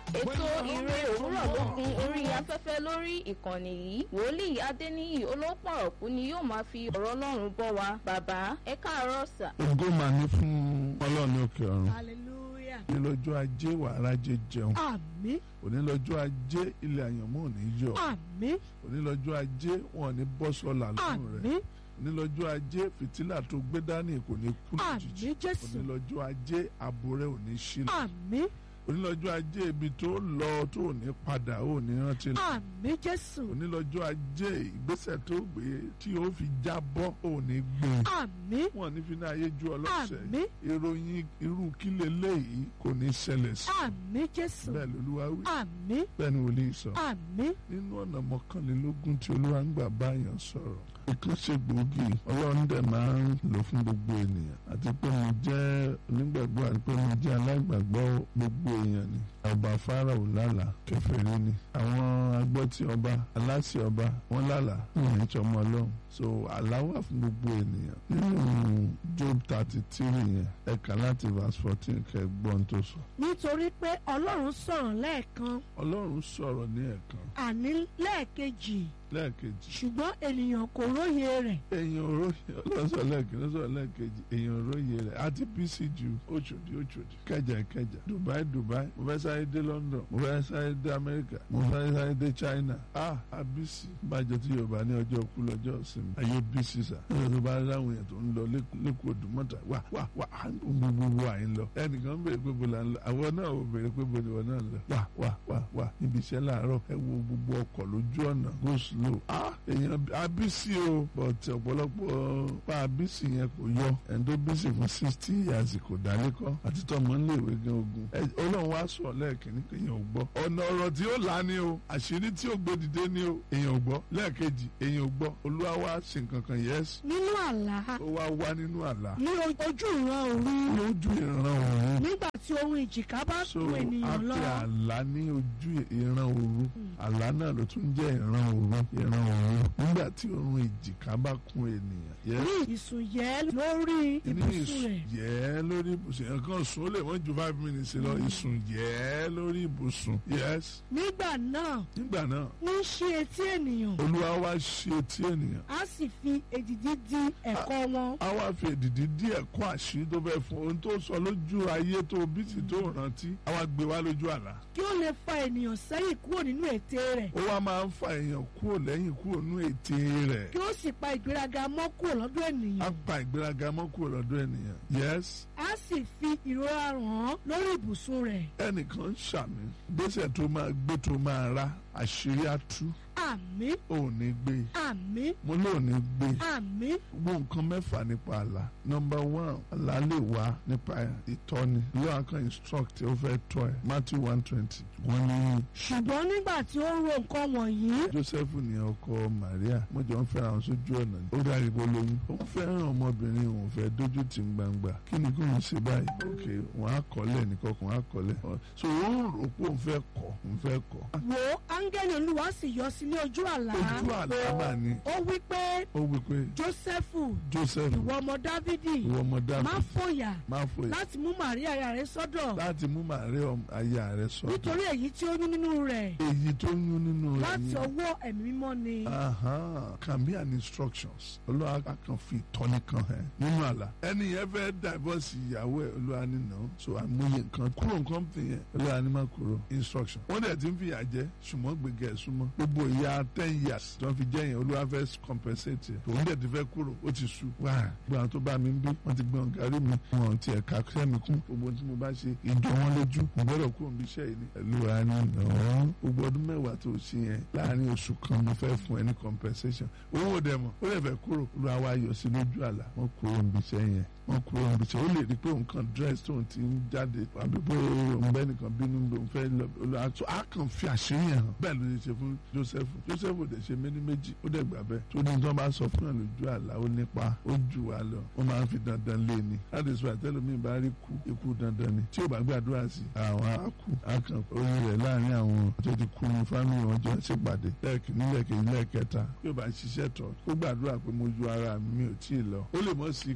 ètò ìre òwúrọ̀ ló gun orí afẹ́fẹ́ lórí ìkànnì yìí wòlíì adéníyì olópọ̀rọ̀kú ni yóò máa fi ọ̀rọ̀ ọlọ́run bọ́ wa bàbá ẹ káàárọ̀ sà. ògo mà ní fún ọlọ́run ní òkè ọ̀run hallelujah. ní lọ́jọ́ ajé wàrà jẹ jẹun àmín òní lọ́jọ́ ajé ilé àyànmọ́ ò ní yọ àmín òní lọ́jọ́ ajé wọn ò ní bọ́ sọ́la lọ́rùn rẹ̀ àmín òní lọ́jọ́ ajé fìtílà tó gbé dání kò ní kú lójijì àmín jésù òní lọ́jọ́ ajé ààbò rẹ̀ ò ní ṣílẹ̀ àmín òní lọ́jọ́ ajé ibi tó lọ tó ò ní padà ò ní rántí lọ àmín jésù òní lọ́jọ́ ajé ìgbésẹ̀ tó gbé tí ó fi jábọ́ ò ní gbé àmín wọn ní fi ní ayé ju ọlọ́sẹ̀ àmín ìròyìn irú kí leléyìí kò ní ṣẹlẹ̀ sí àmín jésù bẹ́ẹ̀ lolúwa wí àmín bẹ́ẹ̀ ni wòlíì sọ àmín nínú ọ̀nà mọ́kànlélógún tí olúwa ń gbà báyàn sọ̀rọ̀ ìkan ṣe gbòógì ọlọ́run dẹ̀ máa ń lò fún gbogbo ènìyàn àti pé mo jẹ́ onígbàgbọ́ àti pé mo jẹ́ aláìgbàgbọ́ gbogbo èèyàn ni ọba Fáráò lálà kèfèrí ni àwọn agbọ́tí ọba aláṣẹ ọba wọn lálà wọn ní tọmọ ọlọ́run so àlá wà fún gbogbo ènìyàn nínú Job thirty three yẹn ẹ̀ka láti verse fourteen kẹgbọ́n tó sọ nítorí pé ọlọ́run sọ̀rọ̀ lẹ́ẹ̀kan ọlọ́run sọ̀rọ̀ ní ẹ̀kan àní lẹ́ẹ̀kejì lẹ́ẹ̀kejì ṣùgbọ́n ènìyàn kò róye rẹ̀ èèyàn òróye ọlọ́sọ̀ lẹ́ẹ̀kejì ọlọ́sọ̀ lẹ́ẹ̀kejì èèyàn òróye rẹ̀ àti bísí ju òṣòdì òṣòdì kẹjà kẹjà Dubai Dubai mo fẹ́ sáré dé London mo fẹ́ sáré dé America mo fẹ́ sáré dé China ah abisi bàjẹ́ tí Yorùbá ní ọjọ́ kú lọ́jọ́ ìsinmi ayé bísí sà ẹ̀rọ tó bá ráwọn èèyàn tó ń lọ lẹ́kọ̀ọ́ Òdùmọ̀tà wà wà wà gbogbo à ń lọ ẹnìkan ń béèrè pé bo la ń lọ àwọn náà ò béèrè pé bo ni wọn náà ń lọ wà wà wà wà níbi iṣẹ́ láàárọ̀ ẹ wo gbogbo ọkọ̀ lójú ọ̀nà go slow ah èèyàn abisi o but ọ̀pọ̀lọpọ̀ pa abisi yẹn kò yọ ẹni tó bísí fún sixty years kò dálé kọ́ àti tọmọ ń léèwé gan ogun ọlọ́run wá sọ lẹ́ẹ̀kínní pé èèyàn ò gbọ́ ọ̀nà ọ̀rọ̀ tí ó là ní o àṣírí tí ó gbé dìde ní o èèyàn ò gbọ́ lẹ́ẹ̀kejì èèyàn ò gbọ́ olúwa wá ṣe nǹkan kan yẹ́sì nínú àlá ó wá wá nínú àlá ní ojú ìran òru lójú ìran òun nígbà tí ohun ìjìká bá so kú a ènìyàn lọ pe àlá ní ojú ìran òru àlá náà ló tún jẹ́ ìran òru ìran òru nígbà tí orun ìjìká bá kún ènìyàn yes ní ìsùn yẹ lórí ní ibùsùn ìsùn rẹ̀ yẹ́ lórí ibùsùn yẹn kan sùn ó lè wọ́n ju five minutes lọ ìsùn yẹ́ lórí ibùsùn yes nígbà náà nígbà náà ní í ṣí etí ènìyàn olúwa wá ṣe etí ènìyàn á sì fi èdìdí di ẹ̀kọ́ wọn a wá fi èdìdí dí ẹ̀kọ́ àṣírí tó fẹ́ fún ohun tó sọ lójú ayé tó bísí tó rántí a wá gbé wá lójú àlá kí ó lè fa ènìyàn sẹ́yìn kúrò nínú ète rẹ̀ ó wá máa ń fa èèyàn kúrò lẹ́yìn kúrò nú ète rẹ̀ kí ó sì pa ìgbéraga mọ́ kúrò lọ́dọ̀ á ènìyàn pa ìgbéraga mọ́ kúrò lọ́dọ̀ ènìyàn yes á sì fi ìrora ràn án lórí ibùsùn rẹ̀ ẹnìkan ń ṣàmì gbèsè tó máa gbé tó máa ra àṣírí á tú àmín ò ní gbé àmín mo lóò ní gbé àmín gbogbo nǹkan mẹ́fà nípa àlá number one àlá lè wá nípa ìtọ́ni ló àkàn instruct ó fẹ́ tọ́ ẹ Matthew one twenty wọ́n ní ṣùgbọ́n nígbà tí ó ń ro nǹkan wọ̀nyí Joseph ní ọkọ Maria mo jọ ń fẹ́ràn àwọn sójú ọ̀nà ó dárí bó lóyún ó ń fẹ́ràn ọmọbìnrin òun fẹ́ dójú tì ń gbangba kí ni kò ń ṣe báyìí ok wọ́n á kọ́lẹ̀ nìkan kan á kọ́lẹ̀ so ó ń rò pé òun fẹ́ kọ́ òun fẹ́ kọ́ wo áńgẹ́lì olúwa sì yọ sí ní ojú àlá ojú àlá mà ní ó wí pé ó wí pé jósẹ́fù Joseph ìwọ ọmọ dávidi ìwọ ọmọ má Dáfídì fòyà má fòyà láti mú màríà aya rẹ sọ́dọ̀ láti mú Màríà aya rẹ̀ sọ́dọ̀ nítorí èyí tí ó ní nínú rẹ̀ èyí tó ń yún nínú rẹ̀ láti yẹn. ọwọ́ ẹ̀mí mímọ́ ni Aha, can be an instructions. Olúwa kan fi ìtọ́ni kan hàn nínú àlá. Ẹni yẹn fẹ́ divorce ìyàwó ẹ̀ Olúwa ní nà án. So àmúyẹ nǹkan kúrò nǹkan fi yẹn Olúwa ní má kúrò instruction. Wọ́n dẹ̀ ti ń fìyà jẹ ṣùgbọ́n gbẹ̀gẹ̀ súnmọ́. Gbogbo ìyá ten years tí wọ́n fi jẹ́ yẹn Olúwa fẹ́ compensate yẹn. Òun dẹ̀ ti fẹ́ kúrò ó ti sú. Wá gbọ́n àwọn tó bá mi ń bí wọ́n ti gbọ́n gàrí mi. Wọ́n ti ẹ̀ka sẹ́mi kún. Gbogbo tí mo bá ṣe ìjọ wọn lójú. Mo gbọ́dọ̀ kúrò níbi iṣẹ́ yìí ni. Olúwa ní nà án. Gbogbo ọdún mẹ́wàá tó ṣe yẹn láàárín oṣù kan mo fẹ́ fún ẹ ní compensation owó dẹ̀ mọ̀ ó lè fẹ́ kúrò ló àwa yọ sí lójú àlá wọ́n kúrò níbi iṣẹ́ yẹn wọ́n kúrò níbi iṣẹ́ ó lè rí pé nǹkan dress tóun ti ń jáde àbí pé òun bẹ́ẹ̀ nìkan bínú òun fẹ́ lọ olùhàtò á kàn fi àṣírí yẹn hàn bẹ́ẹ̀ ló ṣe ṣe fún Joseph Joseph ò dẹ̀ ṣe méní méjì ó dẹ̀ gbà bẹ́ẹ̀ tó ní tí wọ́n bá sọ fún yàn lójú àlá ó nípa ó jù wá lọ wọ́n máa ń fi dandan lé ni láti sọ àtẹ́lómi bá rí kú ikú dandan ni tí ò bá gbàdúrà sí àwọn akú akàn orin rẹ̀ láàrin àwọn tó ti kú ní fámìlì wọn jọ ṣèpàdé lẹ́ẹ̀kìní lẹ́ẹ̀kejì lẹ́ẹ̀kẹta bí ó bá ṣiṣẹ́ tọ̀ kó gbàdúrà pé mo ju ara mi mi ò tí ì lọ ó lè mọ́ síkì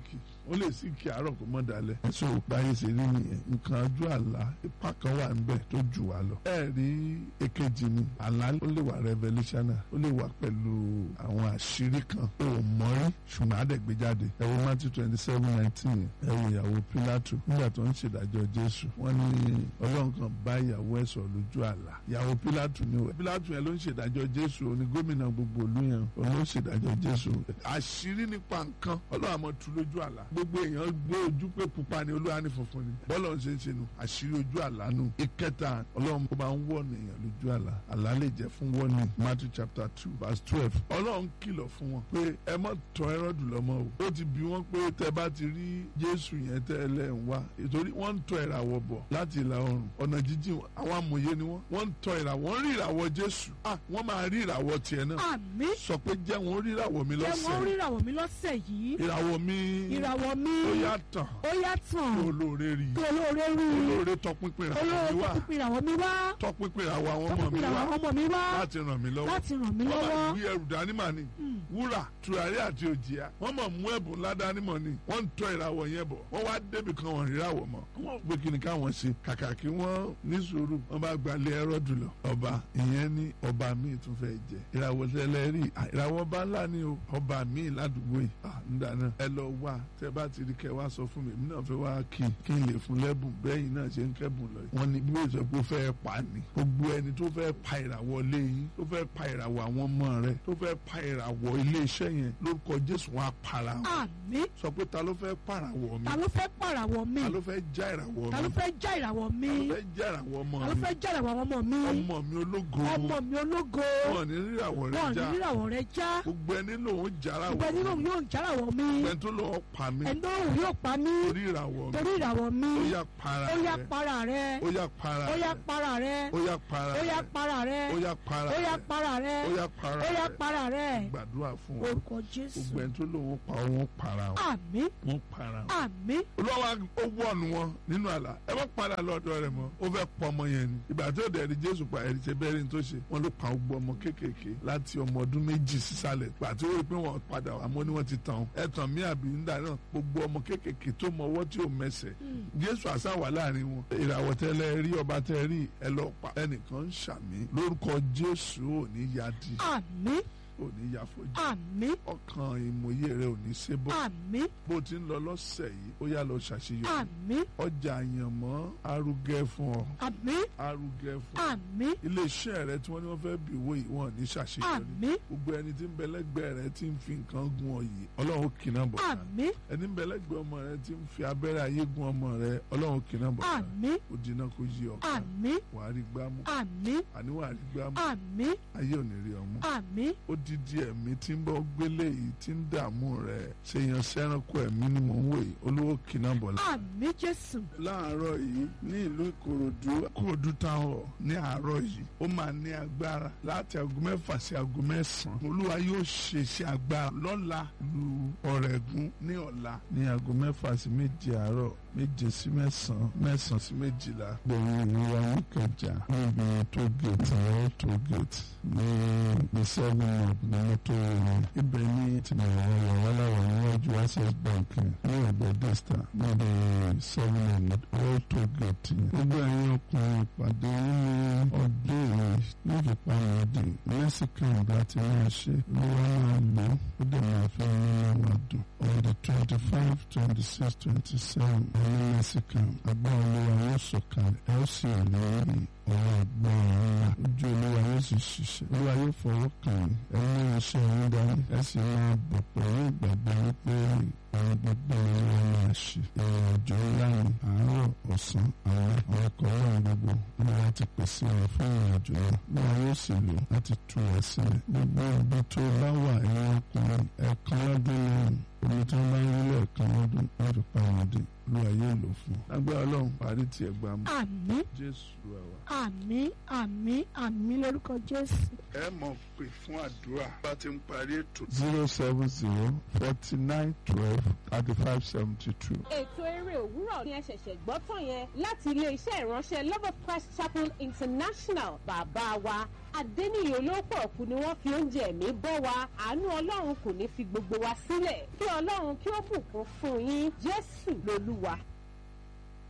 ó lè sí kí àárọ̀ kó mọ́ dalẹ̀ ẹ̀sùn báyìí ṣe rí nìyẹn nǹkan ojú àlá ipa kan wà níbẹ̀ tó jù wá lọ. ẹ rí èkejì ni àlá ó lè wà revelational ó lè wà pẹ̀lú àwọn àṣírí kan tó o mọ̀ rí ṣùgbọ́n á dẹ̀ gbé jáde ẹ wo Matthew twenty seven nineteen ẹ wo ìyàwó Pílátù nígbà tó ń ṣèdájọ́ Jésù wọ́n ní Ọlọ́run kan bá ìyàwó ẹ̀ sọ̀rọ̀ lójú àlá ìyàwó Pílátù ni o Pílátù yẹn ló ń ṣèdájọ́ Jésù òní gómìnà gbogbo ìlú yẹn òun ló ń ṣèdájọ́ Jésù àṣírí nípa nǹkan Ọlọ́run àmọ́ tú lójú àlá gbogbo èèyàn gbé ojú pé pupa ni Olúwa ní funfun ni bọ́lọ̀ ń ṣe ń ṣe nu àṣírí ojú àlá nu ìkẹta Ọlọ́run kó máa ń wọ̀nù èèyàn lójú àlá àlá lè jẹ́ fún wọ́nì Matthew chapter two verse twelve Ọlọ́run kìlọ̀ fún wọn pé ẹ má tọ́ Hẹ́rọ́dù lọ́mọ o ó ti bí wọ́n pé tẹ́ bá ti rí Jésù yẹn tẹ́ ẹ lẹ́ ń wá ìtorí wọ́n ń tọ́ ìràwọ̀ bọ̀ láti ìlà oòrùn ọ̀nà jíjìn àwọn amòye ni wọ́n wọ́n ń tọ́ ìràwọ̀ wọ́n rí ìràwọ̀ Jésù ah wọ́n máa rí ìràwọ̀ tiẹ̀ náà àmì sọ pé jẹ́ wọn rí ìràwọ̀ mi jẹ́ wọ́n lọ́sẹ̀ ríràwọ̀ mi lọ́sẹ̀ yìí ìràwọ̀ mi ìràwọ̀ mi ó yá tàn ó yá tàn kí olóore rí kí olóore rí olóore tọpinpin ìràwọ̀ mi olóore wá tó pín ìràwọ̀ mi wá tọpinpin ìràwọ̀ àwọn ọmọ tó mi pín ìràwọ̀ wá ọmọ mi wá láti ràn mí lọ́wọ́ láti ràn mí wọ́n máa lọ́wọ́ gbé ẹrù dání mà ní wúrà tùràrí àti òjìá wọ́n máa mú ẹ̀bùn ńlá dání mọ̀ ní wọ́n ń tọ́ ìràwọ̀ yẹn bọ̀ wọ́n wá débi kan wọ́n ríràwọ̀ mọ́ wọ́n pé kí ni káwọn ṣe kàkà kí wọ́n ní sùúrù wọ́n bá gbalẹ̀ Hẹ́rọ́dù lọ ọba ìyẹn ní ọba míì tún fẹ́ jẹ ìràwọ̀ tẹ́lẹ̀ rí à, ìràwọ̀ ọba ńlá ni o ọba míì ládùúgbò yìí à ń dáná ẹ lọ wá tẹ bá ti rí kẹ wá sọ fún mi èmi náà fẹ́ wá kí kí n lè fún lẹ́bùn bẹ́yìn náà ṣe ń kẹ́bùn lọ yìí wọ́n ní bí wọ́n sọ pé ó fẹ́ pa ni gbogbo ẹni tó fẹ́ pa ìràwọ̀ ilé yín tó fẹ́ pa ìràwọ̀ àwọn ọmọ rẹ tó fẹ́ pa ìràwọ̀ ilé iṣẹ́ yẹn lórúkọ Jésù wọn á para wọn àmì sọ pé ta ló fẹ́ pàràwọ̀ mi ta ló fẹ́ pàràwọ̀ mi ta ló fẹ́ já ìràwọ̀ mi ta ló fẹ́ já ìràwọ̀ mi ta ló fẹ́ já ìràwọ̀ ọmọ ta ló mi fẹ́ já ìràwọ̀ ọmọ mi ọmọ mi ológo ọmọ mi ológo wọn ní ríràwọ̀ rẹ wọn já ní ìràwọ̀ rẹ já gbogbo ẹni lòun jára ìgbẹ́ wọ̀ nínú yóò járàwọ̀ mi gbẹ tó lọ́wọ́ pa mí ẹni òun yóò pa mí torí ìràwọ̀ mi torí ìràwọ̀ mi ó yá para ó yá rẹ para rẹ ó yá para ó yá rẹ para rẹ ó yá para ó yá rẹ para rẹ ó yá para ó yá rẹ para rẹ ó yá para ó yá rẹ para rẹ gbàdúrà fún wọn orúkọ Jésù gbogbo ẹni tó lòun pa wọn para wọn àmì wọn para wọn. àmì olúwa ó wọ̀nù wọn nínú àlá ẹ má padà lọ́dọ̀ rẹ̀ mọ́ ó fẹ́ pọ̀ ọmọ yẹn ni ìgbà tó dẹ̀ rí jésù pa ẹ̀rí ṣe bẹ́ẹ̀ rí ní tó ṣe wọ́n ló pa gbogbo ọmọ kéékèèké láti ọmọ ọdún méjì sísàlẹ̀ gbà tó rí pé wọ́n padà wà mọ́ ni wọ́n ti tàn ẹ tàn mí àbí nígbà náà gbogbo ọmọ kéékèèké tó mọ ọwọ́ tí ò mẹsẹ̀ jésù àṣà wà láàrin wọn ìràwọ̀ tẹ́lẹ̀ rí ọba tẹ́ rí ẹ lọ pa ẹnìkan ń ṣàmì lórúkọ jésù ò ní ya di àmì ò ní ya fojú àmì ọkàn ìmòye rẹ ò ní ṣe bọ́ àmì bó ti ń lọ lọ́sẹ̀ yìí ó yá lọ ṣàṣeyọrí àmì ọjà àyànmọ́ arugẹ fún ọ àmì arugẹ fún ọ àmì iléeṣẹ́ rẹ tí wọ́n ní wọ́n fẹ́ bí owó yìí wọ́n ní ṣàṣeyọrí àmì gbogbo ẹni tí ń bẹ lẹ́gbẹ̀ẹ́ rẹ tí ń fi nǹkan gun ọ yìí ọlọ́run ó kìnnà bọ̀ ká àmì ẹni ń bẹ lẹ́gbẹ̀ẹ́ ọmọ rẹ tí ń fi abẹ́rẹ́ ayé gun ọmọ rẹ ọlọ́run ó kìnnà bọ̀ ká àmì ó dínà kó yí ọ ká àmì wàá rí gbámú àmì àní wàá rí gbámú àmì ayé ò ní rí ọmú àmì ó dídí ẹ̀mí tí ń bọ́ gbélé yìí tí ń dààmú rẹ̀ ṣèyàn sẹ́ranko ẹ̀mí ni mò ń wò yìí olówó kìnnà bọ̀ lá àmì Jésù láàárọ̀ yìí ní ìlú ìkòròdú ìkòròdú táwọn ní àárọ̀ yìí ó máa ní agbára láti aago mẹ́fà sí aago mẹ́sàn-án olúwa yóò ṣe iṣẹ́ agbára lọ́la lu ọ̀rẹ́gun ní ọ̀la ní aago mẹ́fà sí méje àárọ̀ méje sí mẹ́sàn-án mẹ́sàn-án sí méjìlá gbẹ̀yìn ìrora níkẹjà níbi tó gèètì ẹ̀ tó gèètì ní the seven up ní mọ́tò rẹ̀ ibẹ̀ ní tìmọ̀ràn ọ̀yọ́ aláwọ̀ níwájú access bank ní ọ̀gbẹ́ desta níbi seven up all tó gèètì gbogbo ẹ̀yin ọkùnrin ìpàdé nínú ọdún yìí ní ìfipáyọ̀dì mexican láti máa ṣe ló wá máa lò ó dẹ̀ máa fi nínú wa dùn on the twenty five twenty six twenty seven ní mexican agbára olúwa yóò sọ̀kalẹ̀ ẹ ó sì rí ọ̀rọ̀ agbára ńlá ojú olúwa yóò sì ṣiṣẹ́ olúwa yóò fọwọ́ kàn yín ẹ ní iṣẹ́ yín dání ẹ sì máa bọ̀ pẹ̀lú ìgbàgbọ́ wípé àwọn gbogbo olúwa máa ṣe ìrìn àjò ńlá ni àárọ̀ ọ̀sán àwọn àwọn ẹ̀kọ́ náà gbogbo olúwa ti pèsè rẹ̀ fún ìrìn àjò náà olúwa yóò sì lò láti tú ẹ sílẹ̀ gbogbo ibi tó bá wà ẹ̀yin ọkùnrin ẹ̀ẹ̀kan lọ́dún lẹ́yìn omi tí wọ́n bá ń rí lẹ́ẹ̀kan lọ́dún wọ́n fi pa wọn dé olúwa yóò lò fún un. lágbára ọlọ́run parí tiẹ̀ gbà mú. àmì jésù àwa. àmì àmì àmì lórúkọ Jésù. ẹ mọ̀ pé fún àdúrà bá ti ń parí ètò. zero seven zero forty nine twelve thirty five seventy two. ètò eré òwúrọ̀ ni ẹ ṣẹ̀ṣẹ̀ gbọ́ tán yẹn láti ilé-iṣẹ́ ìránṣẹ́ love of christ chapel international bàbá wa adéníyì olóòpọ̀ ọ̀kú ni wọ́n fi oúnjẹ ẹ̀mí bọ́ wa àánú ọlọ́run kò ní fi gbogbo wa sílẹ̀ kí ọlọ́run kí ó bùkún fún yín jésù lolúwa